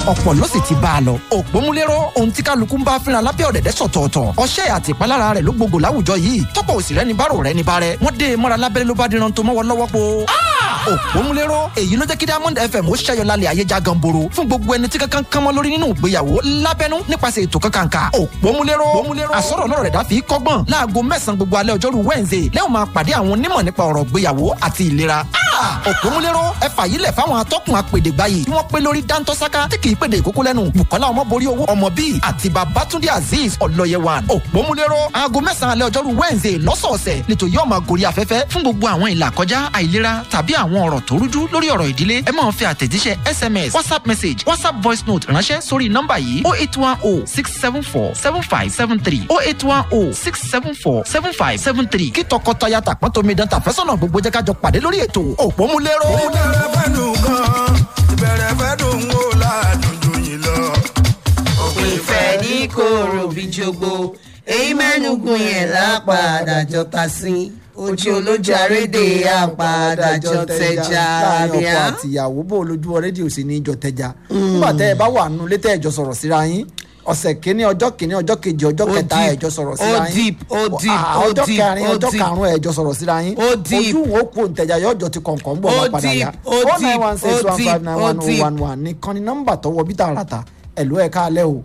ọ̀pọ̀ ló sì ti bá a lọ. òpómúléró ohun tí kálukú ń bá fínra lábẹ́ ọ̀dẹ̀dẹ̀ sọ̀tọ̀ọ̀tọ̀ ọṣẹ́ àti ìpalára rẹ̀ ló gbogbo láwùjọ yìí tọ́pọ̀ òsì rẹ̀ ní bárò rẹ̀ ní bárẹ̀ wọ́n dé e mọ́ra lábẹ́rẹ́ ló bá diran tó mọ́wọ́ lọ́wọ́ po. òpómúléró èyí ló jẹ́ kí diamond fm ó ṣẹ́yọ lálẹ́ ayé já ganboro fún gbogbo ẹni tí kankan kan mọ́ lórí nínú ìgbéyàwó lábẹ́nú nípasẹ̀ ètò kankanka òpómúléró àsọ̀rọ̀ náà rẹ̀ dáfi kọ́gbọ́n láago mẹ́sàn-án gbogbo alẹ́ ọjọ́rú wednesday lẹ́wọ̀n máa pàdé àwọn onímọ̀ nípa ọ̀rọ̀ ìgbéyàwó àti ìlera òpómúléró ẹ fàyílẹ̀ fáwọn atọ́kùn apèdègbà yìí tí wọ́n pé lórí dáńtọ́sáká tí kì í pèdè ìkókó lẹ́nu bukola ọmọborí owó ọmọ bíi àti babatunde azeez ọlọ́yẹwàn òpómúléró aago mẹ́sàn-án alẹ́ ọjọ́rú wednesday lọ́sọ̀ọ̀sẹ̀ nítorí yóò máa gorí afẹ́fẹ́ fún gbogbo àwọn ìlà kọjá àìlera tàbí àwọn ọ̀rọ̀ tó rújú lórí ọ̀rọ̀ ìdílé ẹ máa fi àtẹ̀jíṣẹ́ sms whatsapp message whatsapp voice note ránṣẹ́ sórí nọ́mbà yìí oh eight one oh six seven four seven five seven three oh eight one oh six seven four seven five seven three kí tọkọtaya tàpọ́ntomidan tàfẹ́sọ̀nà gbogbo jẹ́ ká jọ pàdé lórí ètò òpómúléró. ìbẹ̀rẹ̀ fẹ́ dùn gan ìbẹ̀rẹ̀ fẹ́ dùn ó láàdùn jù yín lọ. ìfẹ́ ní kòrò bí jogbo èyí mẹ́nugun yẹn lápàdà jọta sí ojú olójú arédè àpàdà jọ tẹja láàrin ọkọ bíà. àti ìyàwó bó lójú rédíò sí ní ìjọ tẹja nígbà tẹ ẹ bá wà nù létẹ ẹjọ sọ̀rọ̀ síra yín ọ̀sẹ̀ kínní ọjọ́ kínní ọjọ́ kejì ọjọ́ Ó kẹta deep, ẹjọ sọ̀rọ̀ ó síra yín deep, ó deep, Ah, ó ọjọ́ deep, kẹrin ó ọjọ́ deep. karùnún ẹjọ sọ̀rọ̀ síra yín Ó deep. ojú wo kó ntẹja yọjọ ti kọ̀ǹkọ̀ ń bọ̀ Ó wá padà deep, yá ó deep, nine one six ó one five nine deep, one ó oh deep. one one nìkan ni nọ́mbà tọwọ́ bí tààràtà ẹ̀lú ẹ̀ káalẹ́ o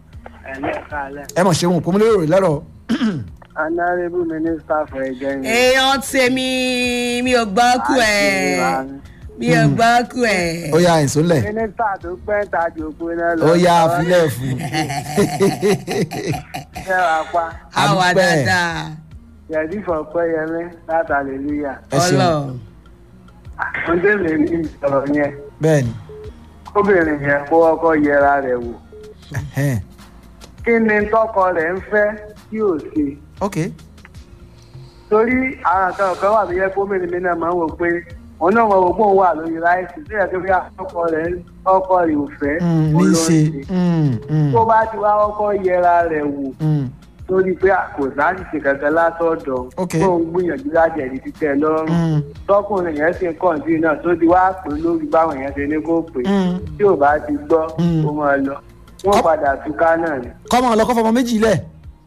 ẹ mọ̀ ṣeun kò mú lérò lẹ́rọ̀ honourable minister for again. èèyàn tèmi mi ò gbọ́ kú ẹ̀ mi ò gbọ́ kú ẹ̀. ó yá ẹ̀sùn lẹ̀ mínísítà tó pẹ́ ta jòkó náà lọ. ó yá afilẹ̀ fún ṣé wàá pa àwa àdúpẹ́. dáadáa yẹ̀dí fọ̀pẹ́ yẹmí láti hallelujah. ẹ ṣeun ọlọ́run. mo dé lè ní ìsọ̀rọ̀ yẹn bẹ́ẹ̀ ni kóbìnrin yẹn kó ọkọ yẹra rẹ̀ wò. ẹ̀hẹ́n. kí ni tọkọ rẹ̀ ń fẹ́ tí ò ṣe. ok torí àwọn kan kan wà tó yẹ kóbìnrin mi náà máa ń wò pé òun náà wọn wò pé òun wà lórí láìsí tó yẹ kí wíwá ọkọ rẹ̀ ọkọ rẹ̀ ò fẹ́ Mm, ní òun í ló ń ṣe ṣe. Mm, mm, tó bá ti wá ọkọ yẹra rẹ̀ wò mm. torí pé kò sáàsìsì kankan látọ̀dọ̀ Ok. tó ń gbìyànjú láti ẹ̀rí títẹ̀ lọ́rùn Mm. tọkùnrin yẹn sì ń kọ̀ǹtì náà tó ti wá pè lórí báwọn yẹn ṣe ní kó pè Mm. tí ò bá ti gbọ́ Mm. ó máa lọ wọ́n padà túká náà ni. kọ́mọ ọlọ́kọ́ fọmọ méjì lẹ̀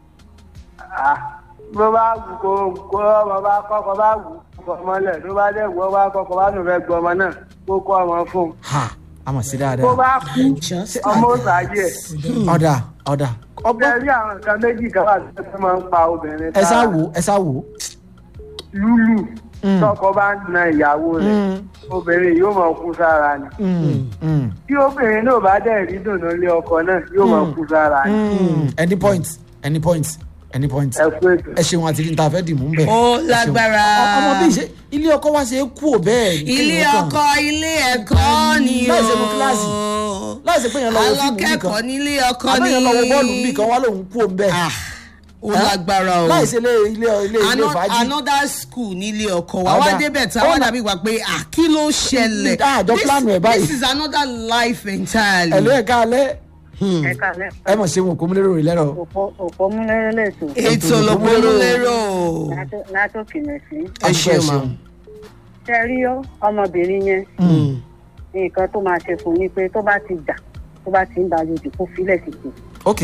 Ah, bó bá wù kó kó ọmọ bá kọ́kọ́ bá wù kọ́ ọmọ lẹ̀ tó bá dẹ̀ wọ́ bá kọ́kọ́ bá nù fẹ́ gbọ́ ọmọ náà kó kọ́ ọmọ fún un. ha àmọ̀ sí tó dáadáa bá kú ọmọ ó sàájì ẹ̀. ọ̀dà ọ̀dà ọgbẹ́ ọgbọ́n rí àwọn nǹkan méjì kan wà tó máa ń pa obìnrin ẹ sá lára. wò ẹ sá wò lúlù Mm. tọkọ bá ń na ìyàwó rẹ̀ Mm. obìnrin yóò máa kú sára ni Mm, mm, tí obìnrin náà bá dẹ̀ rí dùnú lé ọkọ náà yóò máa kú sára ni mm. any point any point any point ẹ kú ètò. ẹ ṣeun àti níta fẹ́ dì mú bẹ́ẹ̀. ó Ẹ ṣeun. lágbára. Ọ- ọmọ bí ṣe ilé ọkọ wa ṣe é kú ò bẹ́ẹ̀ ní ilé kéèyàn kàn. ọkọ ilé ẹ̀kọ́ ni o. Láì ṣe mú kíláàsì. láì ṣe pé èèyàn lọ wo fíìmù alọ́kẹ́kọ̀ọ́ nìkan nílé ọkọ ni. àbẹ́yẹn lọ wo bọ́ọ̀lù nìkan wá lòun kú ò ń bẹ́ẹ̀. Ah, ó lágbára o. láì ṣe ilé ilé ilé ilé Ano- fàájì. another school nílé ọkọ wa wá Ọ̀dà. débẹ̀ tí àwọn Ọ̀nà. dàbí wà pé à kí ló ṣẹlẹ̀. Ah, àjọ This- plan ẹ̀ báyìí. this is another life entirely. ẹ̀lú ẹ̀ka alẹ́ ẹ kálẹ̀ ẹ mọ̀ ṣeun kò mú lérò rẹ̀ lẹ́rọ̀. òpó múlẹ́rẹ́ lẹ́tọ̀ ètò lọ́pọ̀lọ́ lérò. látòkè mẹ́sì. ẹ ṣe mà. ṣe rí ọmọbìnrin yẹn nǹkan tó máa ṣe fún ni pé tó bá ti jà tó bá ti ń ba lòdì kó filẹ̀ sí i. ok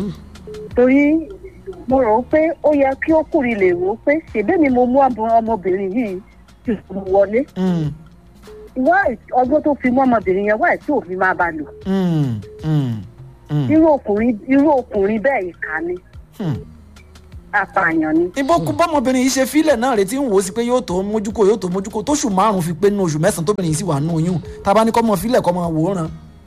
torí mo rò ó pé ó yẹ kí ọkùnrin lè rò ó pé ṣèbí mi mo mú ọmọ- ọmọbìnrin yìí tí mo wọlé Mm, wá ọgbọ́n tó fi mú ọmọbìnrin yẹn wá ẹ̀ tí òfin máa bá lò mm, mm, mm, irú ọkùnrin irú ọkùnrin bẹ́ẹ̀ ìkà ni mm. apààyàn ni. ibo kú bọ́mọbìnrin yìí ṣe fílẹ̀ náà retí ń wò ó sí pé yóò tó mójúkó yóò tó mójúkó tóṣù márùn-ún fi pé nínú oṣù mẹ́sàn-án tóbìnrin yìí sì wà nù oyún tábà ní kọ́ mọ fílẹ̀ kọ́ mọ wòóràn.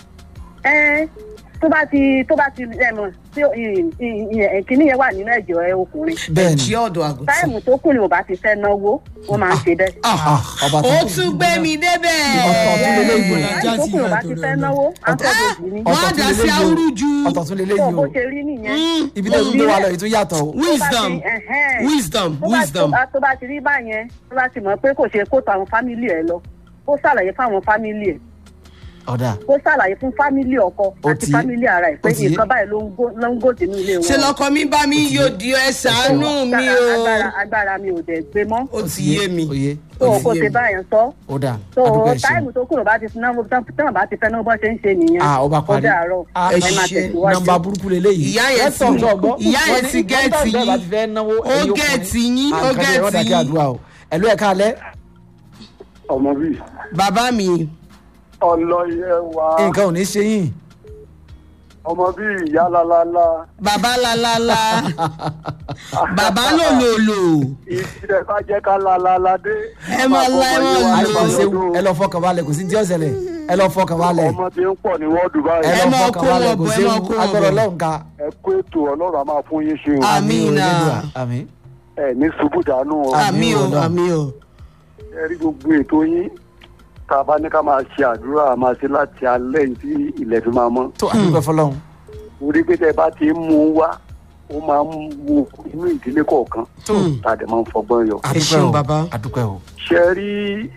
ẹ tó bá ti tó bá ti ẹ mọ̀ tí ì- ì- ì- kíní yẹn wà nínú ẹ̀jẹ̀ ẹ ọkùnrin bẹ́ẹ̀ jí ni ọ̀dọ̀ àgùntàn. táìmù tó kù ni mo bá ti fẹ́ náwó wọ́n máa ń ṣe bẹ́ẹ̀. Ah, ọba ó tó tún gbé mi débẹ̀. Ọ̀tọ̀ tún lélẹ́ ìgbò. táìmù tó kù ni mo bá ti fẹ́ náwó àtọ́jọ́jì ni. wọ́n á dá sí awúrúju. ọ̀tọ̀ tún lélẹ́ tó yìí bó o ṣe rí nìyẹn. ibi tẹ́ ẹ tún gbé wa lọ yìí tún yàtọ̀ o. wisdom Tó bá ti- ẹ̀hẹ́n. wisdom tó bá wisdom. tó bá- tó bá ti rí báyẹn tó bá ti mọ̀ pé kò ṣe kó tó àwọn fámìlì ẹ̀ lọ ó ṣàlàyé fáwọn fámìlì ẹ̀ ọ̀dà kó ṣàlàyé fún fámílì ọkọ Ó àti ti- fámílì ara ẹ̀ pé ó ti- nǹkan báyìí ló ń gò ló ń gò sínú ilé wọn. ṣe lọkọ mi bá mi yóò di ẹ ṣàánú mi o agbára agbára mi ò dẹ̀ gbé mọ́ ó ti yé mi oyè tó ó ti kó yé ṣe mi. báyẹn sọ ọ̀dà tó àdúgbò ẹ̀ ṣeun táìmù tó kúrò bá ti fi náà tán bá ti fẹ́ náà bọ́ ṣe ń ṣe nìyẹn ah ọba parí ó dàárọ̀ Ah, ẹ ẹ máa ṣe tẹ̀síwájú. nọmba burúkú leléyìí Ìyá yẹn Rẹ́tọ̀ ti- tó gbọ́. ìyá yẹn Wọ́n ní ti gẹ́ẹ̀tì kọ́ńtà yín. bá ti fẹ́ náwó Ó ẹ̀yin ọkùnrin. gẹ́ẹ̀tì yín, ó Ah, nǹkan jẹ́, wọ́n gẹ́ẹ̀tì dàgé yín. àdúrà o ẹ̀lú ẹ̀ka alẹ́ ọmọ bíi bàbá mi ọlọ́yẹ wa nǹkan ò ní ṣe yín ọmọ bíi ìyá lálálá bàbá lalala bàbá lòlòlò ìdílé bá jẹ́ ká lálálá dé. Ẹ máa lá, ẹ máa lò. àìkò ṣeun ẹ lọ fọkàn balẹ̀ kò sí tí ó ṣẹlẹ̀ ẹ lọ fọkàn balẹ̀ ọmọ tí ń pọ̀ ní wọ́ọ̀dù ẹ báyìí Ẹ lọ máa fọkàn kó balẹ̀ wọn kò bọ̀, ẹ ṣeun máa kó wọn agbọ́dọ̀ bọ̀. lọ́hùn ká ẹ kó ètò ọlọ́run a máa fún yín ṣe o Àmín. Àmín náà. àmì ẹ ní ṣubú dànù o àmì o Ọlọ́run. àmì o ẹ rí gbogbo ètò yín tá a bá ní ká máa ṣe àdúrà a máa ṣe láti alẹ́ yìí tí ilẹ̀ fi máa mọ́ tó àdúgbò fọlọ́hún orí pé tẹ́ bá ti ń mú un wá ó máa ń wo inú ìdílé kọ̀ọ̀kan tó tá a dẹ̀ máa ń fọgbọ́n yọ. Ẹ ṣeun, bàbá. àdúgbò o ṣe rí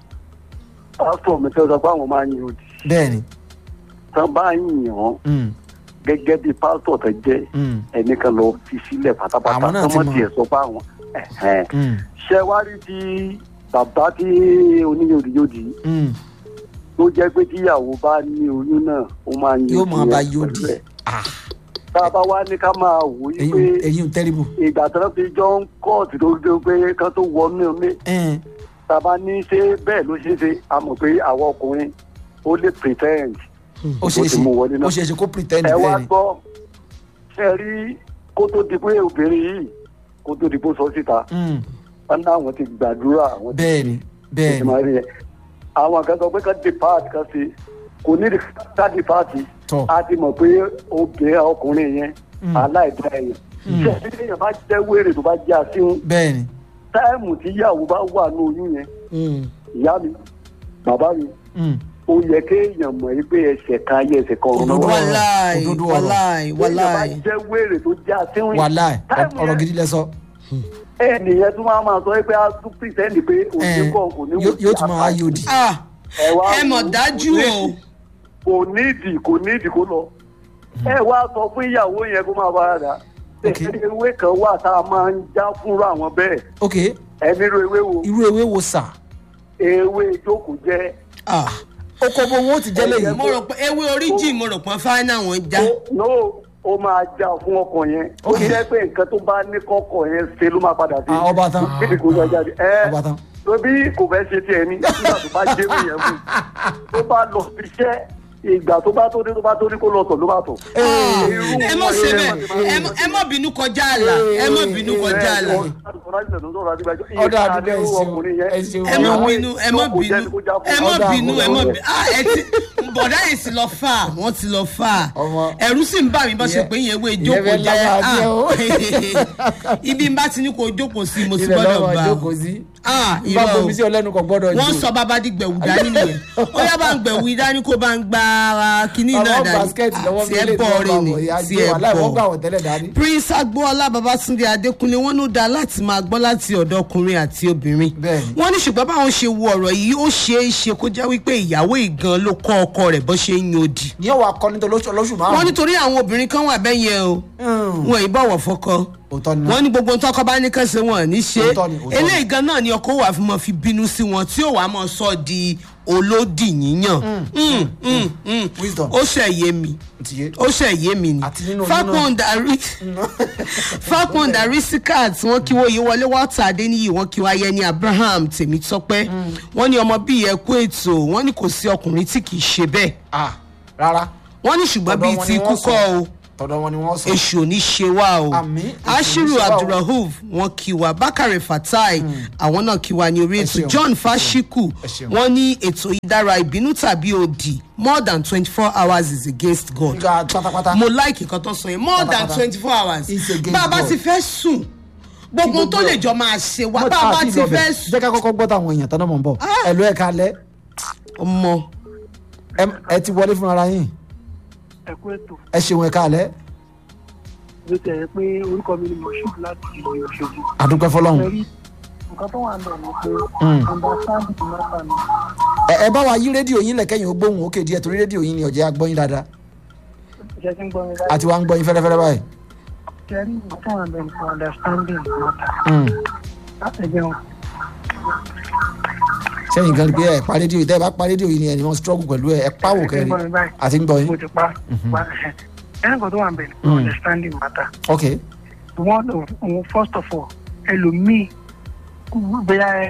pásítọ̀ mi tẹ́ sọ pé àwọn máa ń yin òdì bẹ́ẹ̀ ni tán bá ń yàn án Mm, gẹ́gẹ́ bí pásítọ̀ tẹ́ jẹ́ mm, ẹnìkan lọ fi sílẹ̀ pátápátá Àwọn náà tán ti mọ̀ mọ̀. tiẹ̀ sọ pé àwọn ẹ̀hẹ́n. mm, ṣe wá rí ti bàbá tí oníyòdìyòdì mm. tó jẹ́ pé tíyàwó bá ní oyún náà ó máa ń yóò máa yín bá tiẹ̀ yóò di pẹ̀lú ẹ̀. Ah, tá a bá wá ní ká máa wò ó yí pé eyín eyín tẹ́rìbù ìgbà tí wọ́n fi jọ ń kóòtù tó dé pé kán tó wọnú ilé ẹ̀ẹ́n tá a bá ní ṣe bẹ́ẹ̀ ló ṣe é ṣe a mọ̀ pé àwọn ọkùnrin ó lè pretend ó ṣeé ó ti ṣe mú wọlé náà. ó ṣeé ṣe kó pretend ẹ wá bẹ́ẹ̀ ni gbọ́ ṣe rí kó tó di pé obìnrin yìí kó tó di pé ó sọ síta Mm, wọn ní àwọn ti gbàdúrà àwọn ti bẹ́ẹ̀ ni bẹ́ẹ̀ ti ni máa rí ẹ àwọn kan sọ pé ká depart kan sí kò ní di ká depart Tọ́. a ti mọ̀ pé obìnrin ọkùnrin yẹn aláìdá ẹ̀yàn ṣé ẹni èèyàn bá jẹ́ wèrè tó bá jẹ́ àṣìwọ̀n bẹ́ẹ̀ ni táìmù tí ìyàwó bá wà ní oyún yẹn ìyá mi bàbá mi Mm, ó yẹ kéèyàn mọ̀ yí pé ẹsẹ̀ kan ayé ẹsẹ̀ kan ọ̀run Òdodo náà wà. ọ̀rọ̀. wàláì Òdodo ọ̀rọ̀. wàláì Téèyàn bá wàláì jẹ́ wèrè tó jẹ́ àṣìwọ̀n wàláì táìmù ọ̀rọ̀ yẹn gidi lẹ sọ ẹnìyẹn tún máa máa sọ pé a tún pìtẹ́ndì pé òní Ẹ̀ẹ́n, kọ̀ kò ní wò yóò sí yóò tún máa apá. yóò di Ah, ẹ wá ẹ mọ̀ wò ó, dájú kò o nídìí- kò nídìí kò nídìí kó lọ ẹ wá sọ fún ìyàwó yẹn kó máa bára dà Ok. ewé kan wà tá a máa ń já fúnra àwọn bẹ́ẹ̀ ok ẹ nílò ewé wo irú ewé wo sà ewé ìjókòó jẹ́ Ah, ó kọ bó wọn ó ti jẹ́ lẹ́yìn mo rò pé ewé oríjì mo rò pé fáínà wọn já no ó máa já fún ọkọ yẹn ó Ok. jẹ́ pé nǹkan tó bá ní kọ́kọ́ yẹn ṣe ló máa padà sí Ah, ọba tán. kíni kò yọ jáde ẹ ọba tán tóbi kò fẹ́ ṣe tiẹ̀ ní nígbà tó bá jẹ́ ìwé yẹn fún tó bá lọ iṣẹ́ ìgbà tó bá tó dé tó bá tó ní kó lọ tọ̀ ló bá tọ̀. Irú ẹ mọ̀ wọn ṣe yẹn bẹ́ẹ̀ máa ti máa ẹ mọ̀- ẹ mọ̀ bínú kọjá àlà ẹ mọ̀ bínú kọjá àlà ọ̀dọ̀ àdúgbò ẹ̀ ṣeun ẹ̀ ṣeun ẹ mọ̀ bínú ẹ mọ̀ bínú ẹ mọ̀ Ọ̀dà bínú ẹ mọ̀ àbúrò. bínú ah ẹ ti bọ̀dá yìí sì lọ fà wọ́n ti lọ fà Ọmọ. ẹ̀rù sì ń bà mí bá ṣe Ìyẹn- pé ìyẹn wo ìyẹn ìjókòó fẹ́ jẹ́ lágbára díẹ̀ o. ah ibi ń bá ti ní kó jókòó sí mo sì ibẹ̀ gbọ́dọ̀ lọ́wọ́ bá jókòó sí ah bá irọ́ bomi sí ọlẹ́nu kan gbọ́dọ̀ wọ́n jù. sọ bàbá di gbẹ̀wù dání nìyẹn ó yá bá ń gbẹ̀wù dání kó bá ń gba ara kínní náà àwọn dání basikẹ́ẹ̀tì lọ́wọ́ tí ẹ bọ̀ rẹ̀ ni tí ẹ wọ́n gbà bọ̀ wọ́n tẹ́lẹ̀ dání. prince agboola babatunde adekunle wọn ló dáa láti máa gbọ́ láti ọ̀dọ̀ ọkùnrin àti obìnrin Bẹ́ẹ̀ni. wọ́n ní ṣùgbọ́n báwọn ṣe wo ọ̀rọ̀ yìí ó ṣeé ṣe kó jẹ́ wípé ìyàwó ìgan ló kọ́ ọkọ rẹ̀ bó ṣe ń yan odi ní ọwọ́ akọni tó lóṣù lóṣù wọ́n márùn-ún. nítorí àwọn obìnrin kan wà bẹ́yẹn o wọn ì bọ̀wọ̀ fọkọ òótọ́ ni wọ́n ní gbogbo ohun tọkọ bá ní kàn ṣe wọn ò ní ṣe Òótọ́ ni, òótọ́ ni. eléyìí gan náà ni ọkọ wà fún mọ fi bínú sí wọn tí ó wàá mọ sọ di olódì yíyàn Mm, mm, mm. Wisdom. ó ṣe yé mi ti yé. ó ṣe yé mi ni Àti nínú oyún fápọn darí fápọn darí sikat wọn kí wọ́n yí wọlé wọ́tà adéníyì wọ́n kí wọ́n ayẹni abraham tèmítọ́pẹ́ wọ́n ní ọmọ bíi ẹ̀kú ètò wọ́n ní kò sí ọkùnrin tí kì í ṣe bẹ́ẹ̀ ah rárá wọ́n ní ṣùgbọ́n Ọ̀dọ̀ bíi wọn ti ni wọ́n kúkọ́ sọ. o tọ̀dọ̀ wọn ni wọ́n sọ. èṣù ò ní ṣe wá o Àmín, èṣù ò ní ashiru ṣe wá o. abdulrahuf wọn kí wa bakare fatai àwọn náà kí wa ní orí Ẹ ètò ṣeun, john ẹ ṣeun, fashiku ẹ ṣeun. wọn ní ètò ìdára ìbínú tàbí òdì more than twenty four hours is against god nígbà pátápátá. mo like nǹkan tó sọ yẹn more than Pátápátá. twenty four hours It's against bá a bá God. ti fẹ́ sùn gbogbo gbogbo tó lè ẹ̀. jọ máa ṣe wá Mo- bá a bá àti ti ìlọbẹ̀. fẹ́ sùn jẹ́ ká kọ́kọ́ gbọ́ táwọn èèyàn tán náà mọ̀ ń bọ̀. ẹ̀lú ẹ̀ kalẹ̀ ọmọ ẹ- ẹ ti wọlé fúnra yín ẹ kú ètò ẹ ṣeun ẹ̀ kalẹ̀ ló tẹ̀ ẹ́ pé orúkọ mi ni moshood láti ìlú Òṣogbo àdúpẹ́ fọlọ́run. ẹ̀rí nǹkan tó wà ń bẹ̀ ni pé Mm. understanding mẹ́ta ni ẹ ẹ bá wa yí rédíò yín lẹ̀kẹ́yìn ó gbóhùn òkè díẹ̀ torí rédíò yín ni ọ̀jẹ̀ agbọ́yìn dáadáa Ṣé ti ń gbọ́ mi báyìí? àti wa ń gbọ́yìn fẹ́rẹ́fẹ́rẹ́ báyìí. Ṣé rí nǹkan àwọn abẹ́ni for understanding matter? Mm. Láti jẹun. sẹ́yìn gan pé ẹ pa rédíò yìí tẹ́ ẹ bá pa rédíò yìí ni ẹni wọ́n struggle pẹ̀lú ẹ ẹ pàwọ̀ Ṣé ti ń kẹrin gbọ́ mi báyìí? àti ń gbọ́ yín Mo ti pa. pa ẹ̀. Ẹ nǹkan tó wà abẹ́ni for Mm. understanding matter. ok One of òun first of all, ẹlòmíì bóyá ẹ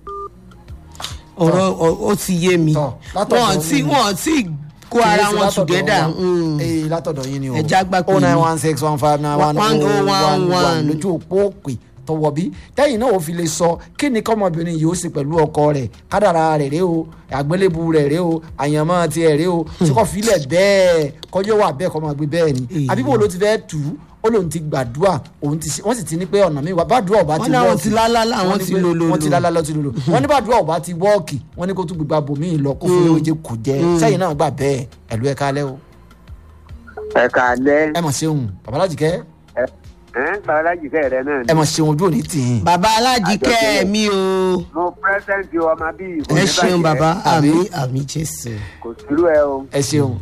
ọ̀rọ̀ ọ- ó ti yé mi Tọ́, látọ̀dọ̀ wọn ti mi ni. wọn ti kó ara Kìí ṣe wọn látọ̀dọ̀ together wa. mm. ee látọ̀dọ̀ yín ni o Ẹja gbà pé o nine yín. one six one five nine one One oh oh one one one one. lójú òpó òpè tọwọ́ bí tẹ́yìn náà ò fi lè sọ kí ni kọ́mọbìnrin yìí ó ṣe pẹ̀lú ọkọ rẹ̀ kádàrà rẹ̀ rẹ̀ o àgbélébù rẹ̀ rẹ̀ o àyànmọ́ tiẹ̀ rẹ̀ o tí kò filẹ̀ bẹ́ẹ̀ kọjọ́ wà bẹ́ẹ̀ kọ́ máa gbé bẹ́ẹ̀ ni Èyí. àbí bò ló ti fẹ́ tù ú ó lóun ti gbàdúrà òun ti ṣe- wọ́n sì ti ní pé ọ̀nà mi wà bàdúrà ọba Wọ́n ti ní àwọn wọ́ọ̀kì ti lálálá, àwọn Wọ́n ní ti pé- lòlòlò. wọ́n ti lálálá ti lòlò wọ́n ní bàdúrà ọba ti wọ́ọ̀kì wọ́n ní kó tún gbégbá bòmíì lọ kó fún léwéjẹ kò jẹ́ sẹ́yìn náà gbà bẹ́ẹ̀ ẹ̀lú ẹ̀ka alẹ́ o ẹ kàlẹ́ ẹ mọ̀ ṣeun babalájíkẹ́ ẹ babaláji fẹ́ rẹ náà ẹ ni mọ̀ ṣeun ojú òní tì í. bàbá alájíkẹ́ Àjọkẹ́. mi o mo pẹ́sẹ́ǹtì ọmọ bíi kò ẹ ní ṣeun bàjẹ́. bàbá Àbí? àmì àmì jésù kò sírú ẹ o ẹ ṣeun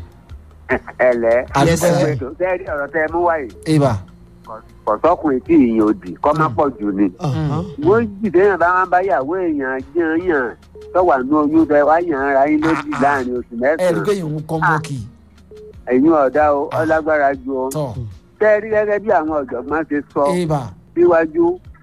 ẹ lẹ́ Yes, sir. ẹgbẹ́ tó tẹ́ẹ̀rí ọ̀rọ̀ tẹ́ ẹ mú wáyé ibà kọ̀sọ́kùnrin tí ìyẹn ò dì kọ́ má pọ̀ jù ni. Ọ̀hán. wọ́n jìdé yàn bá wọn bá yàwó èèyàn jẹun yàn tọ́wà nú oyún tẹ wá yàn ara yín lójì láàrin oṣù ẹ rí pé mẹ́sàn-án yìí ń kọ́ mọ́kì ẹ̀yin ọ̀dà o ọlágbára ju o tọ̀ tẹ́ẹ̀rí gẹ́gẹ́ bí àwọn ọ̀jọ̀gbọ́n ṣe sọ ibà síwájú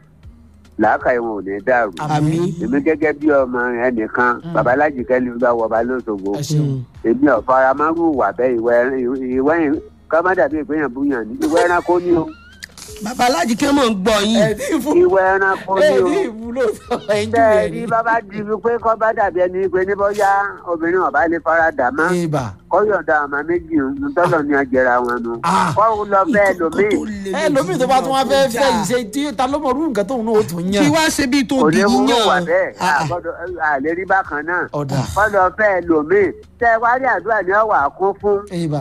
làákàyè wọn ò ní dàrú. àmì èmi gẹ́gẹ́ bí ọmọ ẹnìkan babaláji kẹ́lí bá wọba lóṣogbo ẹ ṣeun èmi ọ̀fara márùn wà bẹ́ẹ̀ ìwẹ́ ìwẹ́ kọ́mádàbí ìpéyàn búyàn ní ìwẹ́ ẹranko ní o bàbá alájíkẹ́ mọ̀ ń gbọ́ yín ẹ ní ìfú ìwẹ́ ẹranko ẹ ní o. ní ìfú lóòótọ́ ẹ ń jù tẹ́ ẹ ẹ rí ní. bàbá di fi pé kọ́ bá dàbí ẹni pé ní bọ́yá obìnrin ọ̀bá lè fara dà má ibà kọ́yọ̀dà àmà méjì ń tọ́lọ̀ ní ajẹ́ra wọn nu. Ah. kọ́ lọ bẹ́ẹ̀ lómi ẹ lómi tó bá tún wá fẹ́ fẹ́ yìí ṣe tí ta ló mọ orú nǹkan tóun náà ó tún kí yàn wá ṣe bí tó kò di ní mú wà yíyàn bẹ́ẹ̀ Ah, ah. àgbọ̀dọ̀ àlérí bákan náà. ọ̀dà kọ́ lọ bẹ́ẹ̀ lómi tẹ́ ẹ wá rí àdúrà ní ọ̀wà kún fún ibà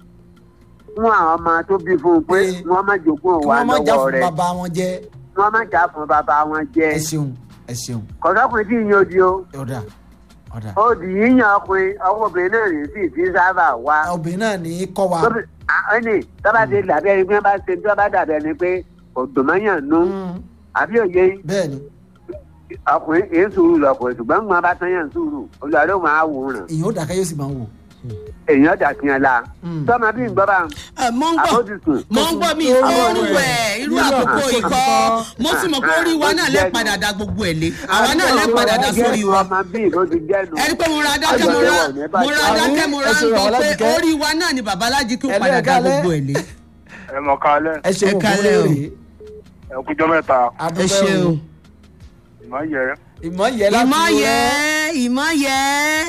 fún àwọn ọmọ tó bí fún un pé Eh. wọ́n má jogún kí òwa wọ́n má já lọ́wọ́ fún rẹ̀ bàbá wọn jẹ́ wọ́n má jà fún bàbá wọn jẹ ẹ ṣeun ẹ ṣeun kọ̀sọ́kùnrin tí ìyẹn odi o ọ̀dà ọ̀dà ó di yíyan ọkùnrin ọwọ́ obìnrin náà rèé sí ti sábà wá. obìnrin náà ní í kọ́ wa tóbi ẹni tọ́ba ti dàbí ẹni pé bá ṣe tí wọ́n bá dàbí ẹni pé òdòmọ́yàn nú Mm, àbí òye bẹ́ẹ̀ ni ọkùnrin èé sùúrù lọkùnrin ṣùgbọ́n ń gbọ́n bá tán yàn sùúrù olùdarí ó máa wò ràn ìyẹn ó dàkẹ́ yóò sì máa wò èèyàn dà sí ẹ la Mm. tọ́mọ bí ń gbọ́ bá Ẹ, mọ̀ ń gbọ́ àbójútùn mọ̀ ń gbọ́ mi oríwẹ̀ irú àkókò ikọ́ mo sì mọ̀ pé orí wa náà lẹ́ padà da gbogbo ẹ̀ lé àwa náà lẹ́ padà da sórí wa ọmọ bí ló ti jẹ́nu. ẹni pé mo ra dákẹ́ mo ra mo ra dákẹ́ mo ra ń gbọ́ pé orí wa náà ni bàbá alájíkẹ́ ó padà da gbogbo ẹ̀ lé. ẹ mọ kálẹ ẹ ṣeun Ẹ òkú kálẹ̀ o. rèé ẹ kújọ mẹ́ta ẹ adúpẹ́ ṣeun o ìmọ̀ yẹ ìmọ̀ yẹ láti ìmọ̀ wo yẹ rẹ. ìmọ̀ yẹ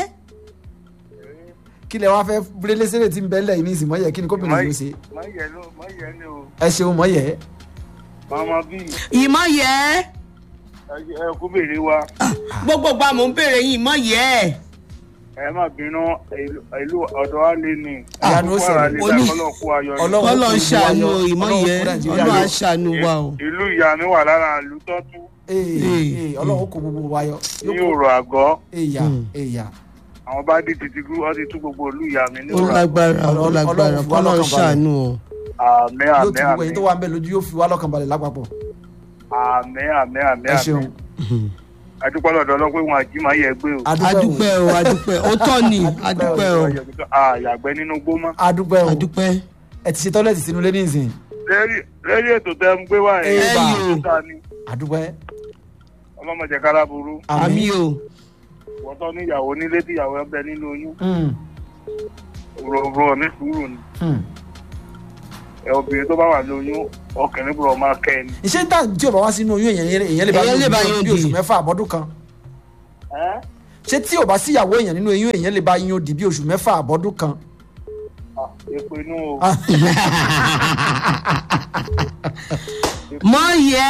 kí lẹ wá fẹ́ búrẹ́lẹ́sẹ̀rẹ̀ tí ń bẹ́ẹ̀ lẹ́yìn ní ìsìn mọ̀ yẹ kí ni kóbìnrin yóò ṣe mọ yẹ ló mọ yẹ ni o ẹ ṣeun mọ̀ yẹ màmá bí ìmọ̀ yẹ ẹ kú bèrè wa gbogbo gba mò ń béèrè yín ìmọ̀ yẹ ẹ má bínú ìlú- ìlú ọ̀dọ̀ wa lé ní Ìyanu ó ṣẹlẹ̀. Oní- kọ́lọ̀ kú ayọ̀ ni. Ọlọ́run kọ́lọ̀ ń kò ní ṣàánú wáyọ̀. ìmọ̀ Ọlọ́run yẹ kò Nàìjíríà ọlọ́run á yọ. ṣàánú wa o. ìlú ìyá mi wà lára ìlú tọ́tú Ee, Ee. ee, ọlọ́run kò gbogbo wa yọ ní Yóò kó- òrò àgọ́ èyà èyà àwọn bá dé títí gú ọ ti tú gbogbo ìlú ìyá mi ní ó òrò àgọ́ lágbára ó Ọlọ́run- lágbára Ọlọ́run fi wá kọ́lọ̀ ń lọ́kàn balẹ̀. ṣàánú o. àmì yóò àmì ti gbogbo àmì ẹ̀yin tó wà ń bẹ̀ lójú yóò fi wá lọ́kàn balẹ̀ lápapọ̀ àmì àmì àmì ẹ àmì ṣeun adúpẹ́ lọ́dọ̀ ọlọ́pẹ́ wọn àjí máa yẹ gbé o adúpẹ́ o adúpẹ́ ó tọ́ ni adúpẹ́ o àyàgbẹ́ nínú gbó mọ́ adúpẹ́ o adúpẹ́. ẹ ti ṣe tọ́lẹ̀tì sínú lé nísìn lẹ́yìn ètò tẹ́ ń gbé wá Ẹ ẹ̀ bá. ta ni adúpẹ́ ọlọ́mọdé kára burú àmì o wọ́n tọ́ níyàwó nílé tíyàwó ẹ bẹ nínú oyún Mm, rọ̀rọ̀ ní sùúrù ni mm. ẹ obìnrin tó bá wà lóyún ọkùnrin bùrọ̀ máa kẹ́ ẹ ni. iṣẹ́ tá tí o bá wá sínú oyún èèyàn èèyàn lè bá Èèyàn lè bá yín yín bí oṣù di. mẹ́fà àbọ́dún kan ẹ́ ṣé tí o bá síyàwó èèyàn nínú oyún èèyàn lè bá yín ó di bí oṣù mẹ́fà àbọ́dún kan Ah, èpè inú o Ah. mọ̀ yẹ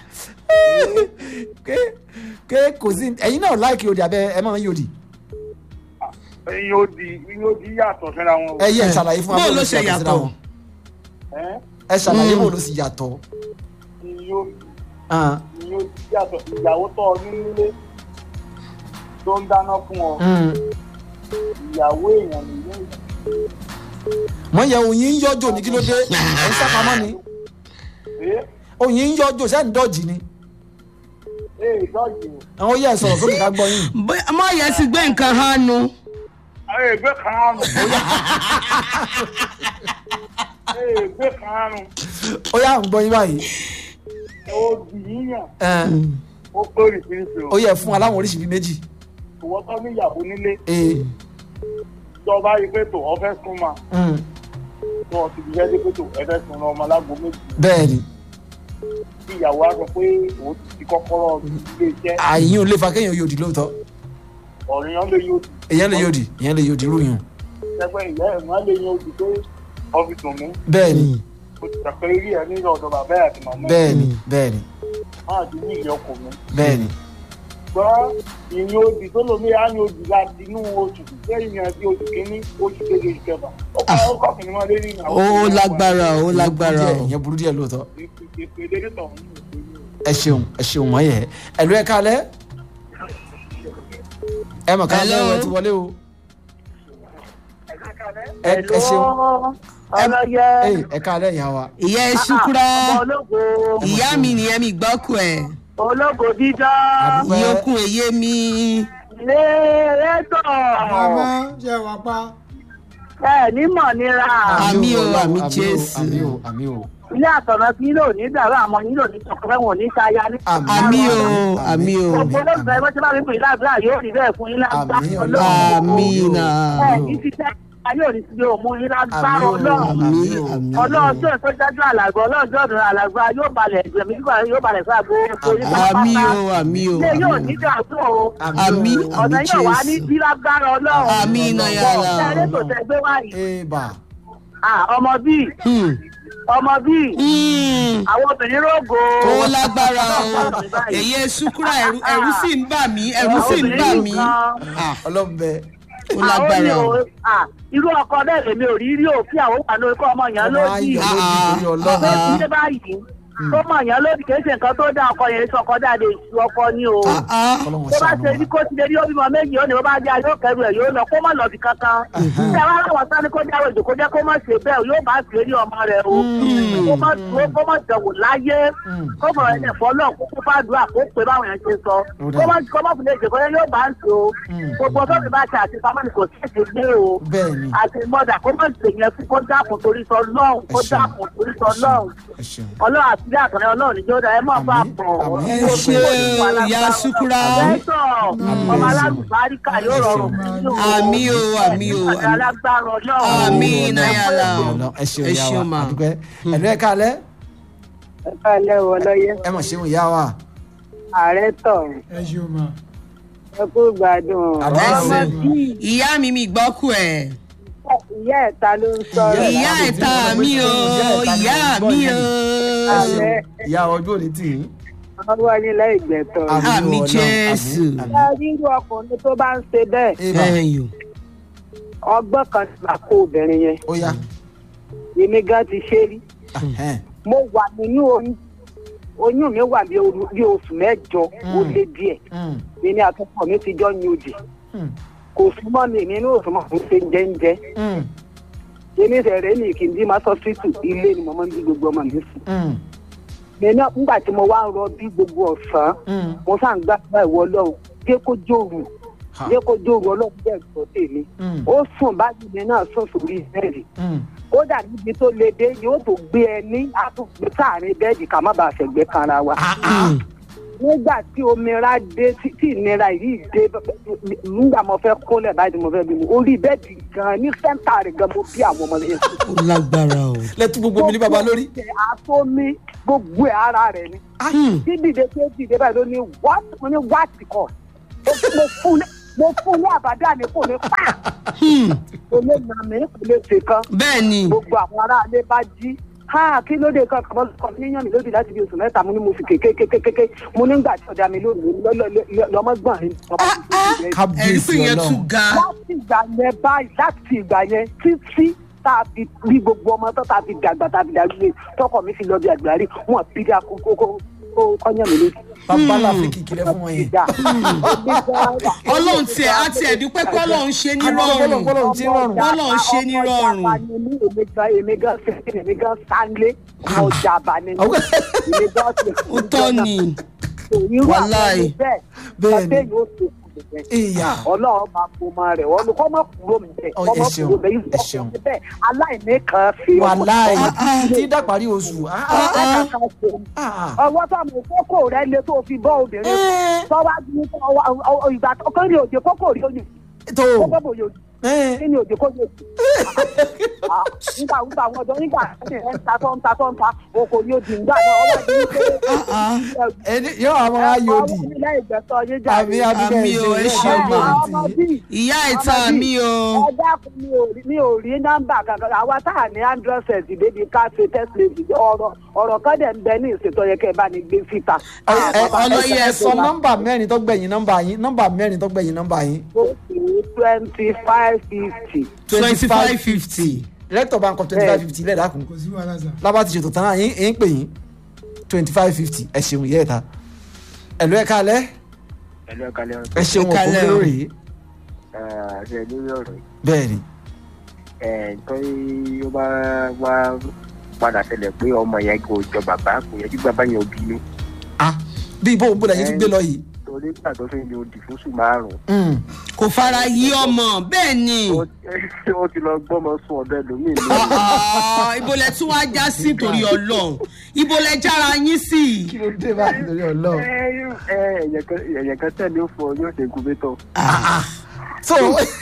ké ké kò sí ẹ̀yin náà láìkì òdì abẹ́ ẹ máa ń yòdì ẹyin ó di ẹyin ó di yàtọ̀ síra wọn o. ẹ yẹ ẹ ṣàlàyé fún wa Bó bó ló ló ṣe ṣe yàtọ̀ síra yàtọ̀? wọn. ẹ́ ẹ ṣàlàyé Mm. bó ló sì yàtọ̀ ẹyin ó Ah, ẹyin ó di yàtọ̀ ìyàwó tọ́ ọ nílé tó ń dáná fún ọ Mm. ìyàwó èèyàn nìyẹn mọ yẹ oyin ń yọjò ní kí ló dé ẹ ń sápamọ́ ni ẹ oyin ń yọjò sẹ́ni dọ́jì ni ẹ ìdọ́jì àwọn yẹ sọ̀rọ̀ sókè ká gbọ́ yín. Bóyá- ọmọ yẹn ti gbé nǹkan hàn nu ẹ ìgbé kan àrùn ẹ ìgbé kan àrùn ó yà ń gbọ́ yín báyìí òbí yíyàn Ẹ, ó péré fífi ó yẹ fún aláwọn oríṣi bíi méjì. ìwọ tó ní ìyàwó nílé Ee, tó bá rí pé tó ọ fẹ́ sún ma mm, tó ọ ti fi jẹ́ pé tó ẹ fẹ́ sún ọmọ alágbó méjì bẹ́ẹ̀ ni tí ìyàwó á sọ pé òun ti fi kọ́kọ́rọ́ ilé iṣẹ́ àyìn ò lè fa kéèyàn yòdì lóòótọ́ ọ̀rìyàn lè yóò dì èèyàn lè yòdì èèyàn lè yòdì rúyàn ẹgbẹ́ ìyá ẹ̀ wọ́n lè yóò dì pé ọ́fíìsì mi bẹ́ẹ̀ ni mo ti tàpé rí ẹ ní ọ̀dọ̀ bàbá ẹ̀ àti màmá ẹ̀ bẹ́ẹ̀ ni bẹ́ẹ̀ ni máa ti ní ìyá ọkọ mi bẹ́ẹ̀ ni gbọ́ ìyìn òdì tó lómi á ní òdì láti inú oṣù lẹ́yìn àti oṣù kínní oṣù kejì oṣù kẹfà ọkọ ọkọ kìnìún wọn lé ní ìnáwó ó lágbára ó lágbára o ìyẹn burú díẹ̀ lóòótọ́ ìpèdè tó ń ẹ ṣeun ẹ ṣeun wọ́n yẹ ẹ̀lú ẹ̀ kalẹ̀ ẹ mọ̀ ká Hello. lẹ́wọ̀ ti wọlé o ẹ ẹ ṣeun ọlọ́yẹ Ee, ẹ kalẹ̀ ìyá wa ìyá ẹ ṣúkúrá ọmọ ológo ìyá mi nìyẹn mi gbọ́kù ẹ̀ ológo dídá Àdúpẹ́. ìyókùn èyé mi lé rétọ̀ ṣe wà pa. ẹ nímọ̀ nira Àmì o, Ọlọ́run, àmì o, Jésù. àmì o àmì o ilé àtọ̀nà tí yín lò ní dàrú àmọ́ yín lò ní tọkọfẹ́ wọn ní sáyà ní. àmì o àmì o gbogbo olóògbé ẹgbẹ́ tí wọ́n bá rí pé ìlàgbà yóò rí bẹ́ẹ̀ fún yín lágbá Àmì ọlọ́run àmì náà ẹ ní ti tẹ́ ayé òní ti yóò mú yín lágbára àmì o ọlọ́run àmì àmì o àmì ọlọ́run tó tó dájú àlàgbà ọlọ́run tó dùn àlàgbà yóò balẹ̀ ẹ̀mí kíkọ́ yóò balẹ̀ fún àgbo orí àmì o àmì o ilé yóò ní dàrú o àmì ọ̀nà àmì yóò wá ní jésù bí lágbára ọlọ́run Àmì náà yàrá. ẹ̀rẹ́ tó tẹ gbé wáyé eba Ah, ọmọ bíi Hmm. ọmọ bíi Hmm. àwọn obìnrin rògo ó lágbára o èyí ẹ ṣúkúrá ẹ̀rù ẹ̀rù sì ń bà mí ẹ̀rù sì ń bà mí Ah, ọlọ́run bẹ ó lágbára o irú ọkọ bẹ́ẹ̀ lèmi ò rí rí o kí àwọn wà lórí kọ́ ọmọ yẹn ọmọ lódì ayọ̀ lódì Ah, torí ọlọ́run pé kí ṣe báyìí tó mọ̀ yẹn lódì kì í ṣe nǹkan tó dá ọkọ yẹn sọ ọkọ dáadé ìṣú ọkọ ní o Ah, ah. ọlọ́run tó bá ṣàánú ṣe wa. ní kó ti lè rí obìnrin méjì ó ní bó bá jẹ́ yóò kẹrù ẹ̀ yóò lọ kó má lọ bí kankan ṣé wàá láwọn sani kó jáwé ìjò kó jẹ́ kó má ṣe bẹ́ẹ̀ yóò bá ṣe rí ọmọ rẹ̀ o kó má dúró kó má jẹ̀wò láyé kó mọ̀ ẹ̀ nẹ̀fọ́ náà kó kó fàdúrà kó pé báwọn yẹn ṣe sọ kó má kó má fi lè jẹ́ kó yóò bá ń ṣe o gbogbo tó fi bá ṣe àti pamọ́ ni kò sí èdè gbé o bẹ́ẹ̀ ni àti mọ́dà kó má ṣe yẹn fún kó dákun torí sọ lọ́hùn kó Ẹ ṣeun. dákun torí sọ lọ́hùn ẹ ṣeun ọlọ́run àti ilé àtọ̀rẹ́ ọlọ́run níjó dá ẹ mọ̀ bá Àmín, pọ̀ àmín. ẹ ṣe ìyá ṣúkúrá Bẹ́tọ̀ ọmọ alálùbáríkà yóò rọrùn fún yín o. àmì o àmì o Àti alágbára ọlọ́run. àmì náyàlá o Ọlọ́run, ẹ ṣeun ẹ ìyá wa ṣeun ma àdúpẹ́ ẹ̀lú ẹ̀ kalẹ̀ Ẹ káalẹ́ o ọlọ́yẹ. ẹ mọ̀ ṣeun ìyá wa Ààrẹ tọ̀ ẹ ṣeun ma. ẹ kú gbádùn. Àmín. Ọmọ bíi ìyá mi mi gbọ́kù ẹ̀ ìyá ẹ̀ta ló ń sọ̀rọ̀. ìyá ẹ̀ta mi o ìyá mi o ẹ ṣeun ìyá ọjọ́ òní tì í. Wọ́n wá nílẹ̀ ìgbẹ́tọ̀. Àmín Ọlọ́run, Jésù. àmín, Ṣé àmín. rírú ọkùnrin tó bá ń ṣe bẹ́ẹ̀? Eba, ẹ̀yìn Ọgbọ́n kan ti bà kó obìnrin yẹn. ó yá Èmi gan ti ṣe rí. Ẹhẹ́n. Mo wà nínú oyún. Oyún mi wà bí oru- bí oṣù mẹ́jọ ó lé díẹ̀. Mm, Èmi àtọkọ mi ti jọ ní òdì. mm, Kò súnmọ́ mi, èmi inú òsùnmọ́ mi ṣe ń jẹ́ ń jẹ́. mm, èmi fẹ̀rẹ̀ ní kí n bí máa sọ síìtù ilé ni mo máa ń bí gbogbo ọmọ mi sùn. mm, mi náà nígbà tí mo wá ń rọ bí gbogbo ọ̀sán mm. mo sáà ń gbàgbọ́ ìwọ ọlọ́run jẹ́ kó jòrò Ha. jẹ́ kó jòrò ọlọ́run bẹ́ẹ̀ gbọ́ tèmi. Mm, ó sùn báyìí mi náà sùn sórí bẹ́ẹ̀dì mm. kódà níbi tó le dé yóò tó gbé ẹ ní àtúgbé sáàrin bẹ́ẹ̀dì ká má bàa fẹ̀gbẹ́ kanra wa. Ah, ah. nígbà tí omira dé tí tí ìnira yìí dé nígbà mo fẹ́ kólẹ̀ báyìí tí mo fẹ́ bí mi orí bẹ́ẹ̀dì gan ní sẹ́ńtà rẹ̀ gan mo bí àwọn ọmọ yẹn sùn. ó lágbára o lẹ́tú gbogbo mi ní baba lórí. gbogbo ẹ̀ àtọ́mí gbogbo ẹ̀ ara rẹ̀ ni. Hmm. tí dìde tó dìde báyìí ló ní what mo ní what kọ mo fún ní mo fún ní àbádá ní kò ní pa Hmm. kò lè nà mí kò lè ṣe kan bẹ́ẹ̀ ni gbogbo àwọn aráalé bá jí ha kí ló dé kan kàmọ́ kọ́ ní yàn mí lódì láti bí oṣù mẹ́ta mo ní mo fi kékékékéké mo nígbà tí ọ̀dà mi lónìí lọ́mọ gbọ̀n mi. ẹ̀rí kábíyèsí pé yẹn tún ọlọ́run. ga láti ìgbà yẹn báyìí láti ìgbà yẹn títí tá a fi bí gbogbo ọmọ tó tá a fi dàgbà tá a fi dàgbà tọkọ mi fi lọ bí àgbárí wọn bí dá kókó kó kọ́nyẹ́ mi lójú. bàbá láfíìkì kìlẹ̀ fún wọn yẹn. ìjà èmi gan wà. ọlọ́run tiẹ̀ á tiẹ̀ dúpẹ́ pé ọlọ́run ṣe ní Adúpẹ́ rọrùn fọlọ́run tí ń rọrùn. Ọlọ́run ṣe ní ọmọ rọrùn. ìjàmbá ni mí, èmi gan èmi gan fẹ́ èmi gan sáńlé ọmọ ìjàmbá ni mí. èmi gan ti ó tọ́ ni irú àwọn Wàláì. ẹni bẹ́ẹ̀ Bẹ́ẹ̀ ni. ọ̀sẹ̀ yóò ṣe kù nìyẹn. ìyá ọlọ́run máa kó máa rẹ̀ wọ́n kọ́ mọ́ kúrò mi bẹ́ẹ̀ Ọ, kọ́ ẹ mọ́ ṣeun, kúrò bẹ́ẹ̀ ẹ ṣeun. yìí bẹ́ẹ̀ aláìní kan fi wàláì ọmọ tí dàparí oṣù. ah, ah, kan ṣe ah. ọwọ́ tó àmọ́ kókó rẹ lé tó fi bọ́ obìnrin Eh. tọ́wá ní ìgbà tó kọ́ ní òjò kókó rí òjò tó kókó bò yòjò eh, kí ni òjò kó yòjò. nígbà nígbà àwọn ọjọ́ nígbà tí ẹ̀ ń ta tó ń ta tó ń ta oko ni ó di nígbà náà ọwọ́ àti ní pé ẹni yóò àwọn ayòdì ilé ìgbẹ́sọ̀ yé jà àmì àdúgbò Àmì o, ẹ ṣeun ẹ̀ṣẹ̀ gan. ọmọ bíi ìyá ìta mi o ẹ dákun mi ò rí mi ò rí nọ́mbà kankan àwa tá à ní android set débi ká ṣe test lady ọ̀rọ̀ ọ̀rọ̀ kan dẹ̀ ń bẹ ní ìṣètò yẹ kẹ́ ẹ bá ní gbé síta. ọlọ́yẹ ẹ sọ nọ́mbà mẹ́rin tó gbẹ̀yìn nọ́mbà yín nọ́mbà mẹ́rin tó gbẹ̀yìn nọ́mbà yín. twenty five fifty. twenty five fifty director bank of twenty five fifty lẹ́ẹ̀dá kù kò sí wàhálà sà. lábá ti ṣètò tán náà yín yín pè yín twenty five fifty ẹ ṣeun yẹ́ ẹ̀ta ẹ̀lú ẹ̀ka alẹ́ ẹ̀lú ẹ̀ka lẹ́yìn ẹ ṣeun Ẹ kálẹ́ òkú o. lórí ṣe lórí ọ̀rọ̀ yìí bẹ́ẹ̀ ni ẹ̀ tó ó bá wá padà ṣẹlẹ̀ pé ọmọ yẹn kò jọ bàbá kò yẹ kí bàbá yẹn ò bínú ah bí ibo òun bó lẹ́yìn tún gbé lọ yìí torí nígbà tó fi ní odi fóṣù márùn-ún Mm. kò fara yí ọmọ bẹ́ẹ̀ ni ó ó ti lọ gbọ́mọ sún ọ̀dọ̀ ẹlòmíì ní Ah, ibo lẹ tún wá já sí torí ọlọ́run ibo lẹ jára yín sí kí ló dé báyìí lórí ọlọ́run. ẹ̀yẹ̀ kan tẹ̀lé ó fọ yóò ṣe gúbétọ̀ so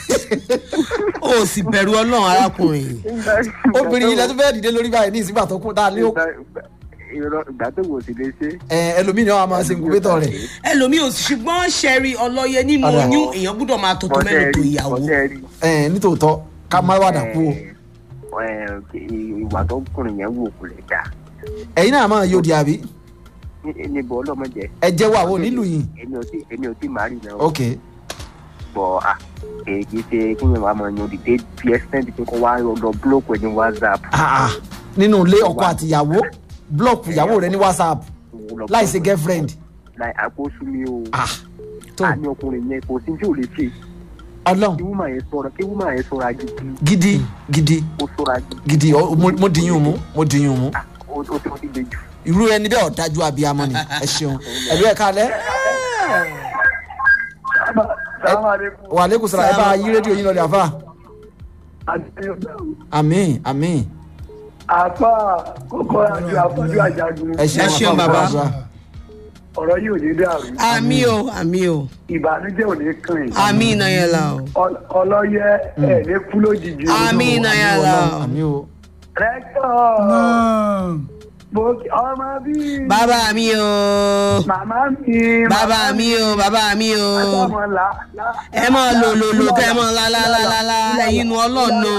o sì bẹ̀rù ọlọ́run arákùnrin obìnrin yìí lẹ́tọ́ fẹ́ẹ́ dìde lórí báyìí ní ìsìgbà tó kún tá a lé ó ìgbà tó wò sí lè ṣe ẹ ẹlòmíì ni wọn máa ṣe incubator rẹ̀ ẹlòmíì ò sì ṣùgbọ́n ṣẹ́rí ọlọ́yẹ nínú Ọ̀dà. oyún èèyàn gbọ́dọ̀ máa tọ́tọ́ mẹ́rin tó ìyàwó ọ̀sẹ̀ rí ẹ nítòótọ́ ká má wàdà kú o ìwà tó kùnrin yẹn wò kò lè dá ẹ̀yin náà máa yóò di àbí níbo ọlọ́mọdé ẹ jẹ́wọ́ àwọn onílù yìí èmi ò tí èmi ò tí màá rí náà ok bọ̀ à èyí ṣe kí ni wàá máa yan òdìdé bí extent pé kó wá lọ búlọ́ọ̀kù ẹ̀ ní whatsapp ah ah nínú ilé ọkọ àti ìyàwó blọọkù ìyàwó rẹ ní whatsapp láì ṣe girlfriend láì àkóso mi o ah tó àní ọkùnrin yẹn kò sí tí ò lè ṣe ọlọ́run kí wúmà yẹn sọ̀rọ̀ kí wúmà yẹn sọ̀rọ̀ agidi gidi gidi ó sọ̀rọ̀ agidi gidi ọ- mo mo dìyún mú mo dìyún mú Ah, ó ó ti ó ti le jù. irú ẹni bẹ́ẹ̀ ọ̀dájú abiyamọ ni ẹ ṣeun ẹ̀lú ẹ̀ka alẹ́ wà lẹ́kùn sọ̀rọ̀ ẹ bá yí rédíò yín lọ́lẹ̀ àfà àmín àmín àfa kókó àjọ àfọjú àjàgùn ẹ ṣeun Ẹ ṣeun, àfà bàbá. àfà. ọ̀rọ̀ yìí ò ní dàrú àmì o àmì o ìbànújẹ́ ò ní kàn yín àmì ìnáyẹlá o Ọl- ọlọ́yẹ ẹ̀ ní kú lójijì o. àmì ìnáyẹlá o àmín o rẹ́tọ̀ mo kí- ọmọ bíi bàbá mi o màmá mi bàbá mi o bàbá mi o àtọmọ là là. ẹ mọ lò lò lò kẹ mọ lálálálá ẹyin nu ọlọ́nu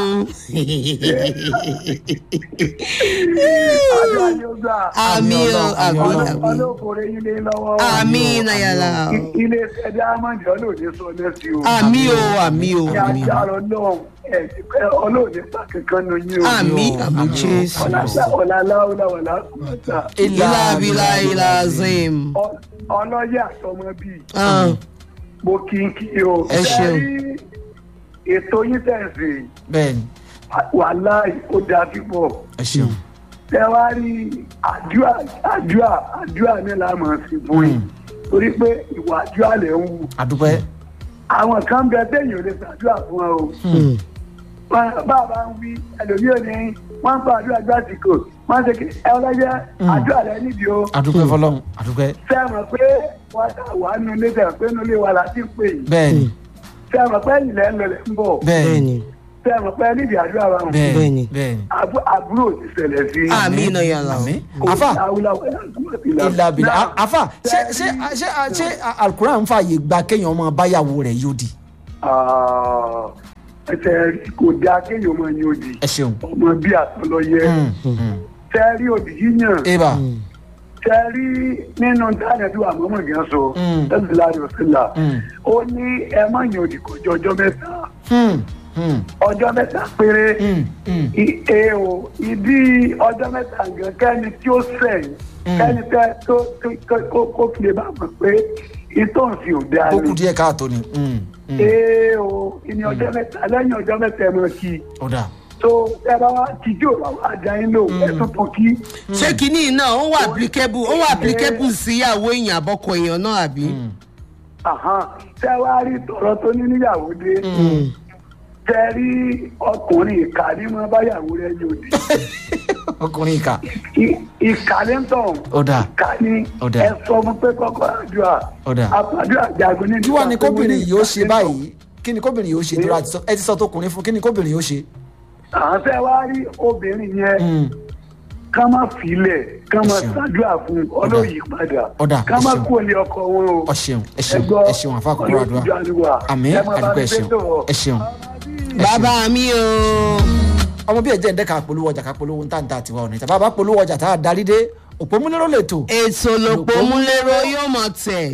àdúrà ni ó gbà. àmì o àmì Ọlọ́run. àmì ọlọ́kùnrin yín lé lọ́wọ́. àmì ìnáyẹlá o I- ilé iṣẹ́ diamond ọlọ́ọ̀dẹ sọ lẹ́sí o. àmì o àmì o ní àmì agbára ọlọ́run ẹ̀ ọlọ́ọ̀dẹ pa kankan nu yín o. àmì àmì jésù ọ̀làlá ọ̀làlá ọ̀làwọ̀lá kùmọ̀tà. ilá abilá ilá zim ọlọ́yẹ àtọmọ bíi Ah, mo kí n kí o. Ẹ ṣeun. Ṣé ètò yín tẹ̀sí bẹ́ẹ̀ ni wàhálà ó dáa púpọ̀. ẹ ṣeun tẹ wá rí àdúrà àdúrà àdúrà ní la máa fi fún yín torí pé ìwà àdúrà lè ń wù àdúpẹ́ àwọn kan bẹ téèyàn ò lè ṣàdúrà fún ọ o Wọn- bàbá ń wí ẹlòmíì ò ní wọn ń fa àdúrà gbàsíkò wọn ṣe kí ẹ ọlọjẹ àdúrà rẹ nídìí o àdúpẹ́ fọlọ́run àdúpẹ́ ṣé ẹ mọ̀ pé wọn ṣà wà nínú ilé tẹ̀ pé nínú ilé wa la ti ń pè yìí bẹ́ẹ̀ ni ṣé ẹ mọ̀ pé ilẹ̀ ń lọlẹ̀ ń bọ̀ bẹ́ẹ̀ ni bẹ́ẹ̀ni ṣé ẹ mọ̀ pé nídìí àdúrà wa wọn bẹ́ẹ̀ Bẹ́ẹ̀ ni ni. bẹ́ẹ̀ ni Àbú- àbúrò ti ṣẹlẹ̀ sí i. àmì ìnáyẹlá o àmín àfà ilà bìlà Náà, àfà ṣé ṣé ṣé ṣé alukuran ń fààyè gba kéèyàn ọmọ báyàwó rẹ̀ yóò di Ah, ẹsẹ̀ kò dáa kéèyàn máa yan òdì ẹ ṣeun ọmọ bí àtọlọyẹ tẹ́ rí òdì yíyàn eba tẹ́ rí nínú dáadẹ́ tí wàá mọ́mọ́ gan sọ Mm. ẹ̀sìn láàrin òsínlá Mm. ó ní ẹ má yan òdì kọjá ọjọ́ mẹ́ta Hmm, hmm, ọjọ́ mẹ́ta péré hmm, hmm. I- e o ìdí ọjọ́ mẹ́ta gan kẹ́ni tí ó sẹ̀yìn ẹni tẹ tó tó- tó- kó kó fi lè bá mọ̀ pé ìtọ́ǹsì ò dáa ó kù ni díẹ̀ káàtó ni Mm, mm. ee o ìní ọjọ́ mẹ́ta lẹ́yìn ọjọ́ mẹ́ta ẹ̀ mọ̀ kí i ó dà tó ẹ bá wá tìjú ò bá wá dá yín lò ẹ tuntun kí ṣé kinní náà ó wà applicable ó wà applicable síyàwó èèyàn àbọ̀kọ èèyàn náà àbí. Àhán, tẹ wá rí tọ̀rọ̀ tó ní níyàwó dé tẹ rí ọkùnrin ìka ní mọ báyàwó rẹ ní òde ọkùnrin ìka I- ìka ní tọ̀ Ó dáa. ìka ní Ó dáa. ẹ sọ fún pé kọ́kọ́ àdúrà Ó dáa. àpàdúrà jagun ní. kí wàá ní kóbìnrin yìí ó ṣe báyìí kí ni kóbìnrin yìí ó ṣe dúró àti sọ ẹ ti sọ tókùnrin fún kí ni kóbìnrin yìí ó ṣe. àwọn tẹ wá rí obìnrin yẹn Mm. ká má filẹ̀ ká má Ẹ ṣeun. ṣàdúrà fún ọlọ́yìí padà Ó dáa, ká ẹ má ṣeun. kú olè ọkọ wọn o. ọ ṣeun ẹ ṣeun gbọ́, ẹ ṣeun àfa kúkúrú àdúrà Ọlọ́run ìjọ àdúrà. àmì Ẹ máa bá àdúgbò mi ẹ ṣeun gbé tò. ẹ ṣeun. bàbá mi o. ọmọ bí ẹ jẹ́ ǹdẹ́ka polówó ọjà ká polówó ntàǹtà tiwa ọ̀nà ìtàbá bá polówó ọjà tá a darí dé òpómúlérò lè tò. ètò lòpọ̀ múlẹ́rọ yóò mọ̀ tẹ̀